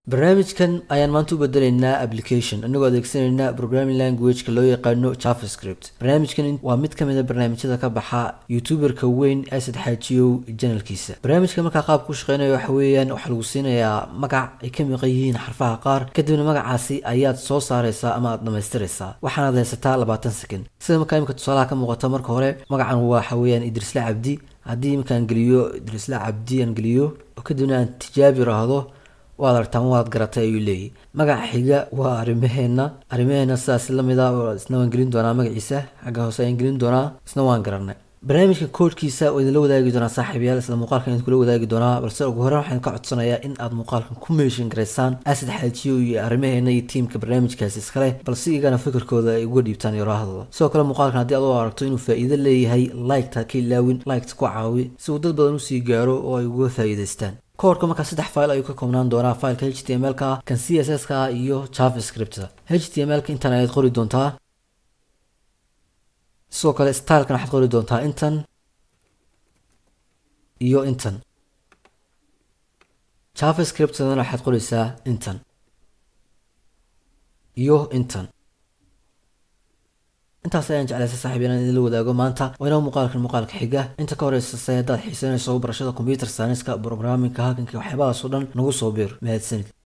barnaamijkan ayaan maanta u bedelaynaa application anagoo adeegsanayna programming languageka loo yaqaano javascript barnaamijkan waa mid ka mid a barnaamijyada ka baxa youtuberka weyn asad xaajiyow janalkiisa barnaamijka markaa qaabka u shaqeynayo waxa weeyaan waxaa lagu siinayaa magac ay ka miqan yihiin xarfaha qaar kadibna magacaasi ayaad soo saaraysaa ama aad dhamaystiraysaa waxaanaad haysataa labaatan second sida markaa imika tusaalaha ka muuqata marka hore magacan waxa weeyaan idrisla cabdi haddii iminkaan geliyo idrisla cabdi aan geliyo oo kadibna aan tijaabi raahdo waad aragtaan waad garatay ayuu leeyahy magaca xiga waa arrimaheena arrimaheena sidaas lamid a isna waan gelin doonaa magaciisa xagga hoose ayaan gelin doonaa isna waan garanay barnaamijka koodhkiisa oo idinla wadaagi doonaa saaxiibayaal isla muuqaalkan idin kula wadaagi doonaa balse ugu horreyn waxaan ka codsanayaa in aad muuqaalkan ku meeshin garaysaan asad xaajiyo iyo arrimaheena iyo tiimka barnaamijkaasi iskale balse igana fikirkooda ay uga dhiibtaan yoraahdooda sidoo kale muuqaalkan haddii aad u aragto inuu faa'iido leeyahay liketa ka ilaawin liketa ku caawi si uu dad badan usii gaaro oo ay uga faa'iidaystaan koorka markaa saddex file ayuu ka koobnaan doonaa fileka h t m l ka kan c s s ka iyo javascripta h t m l ka intan ayaad qori doontaa sidoo kale stylekan waxaad qori doontaa intan iyo intan javascriptadana waxaad qoraysaa intan iyo intan intaas ayaan jeclaysa saaxiib inaan idinla wadaago maanta waa inoo muuqaalkan muuqaalka xiga inta ka horeysa haddaad xiisanayso barashada computer scienska programmingka hakanka waxyaabahaas oo dhan nagu soo biir mahadsanid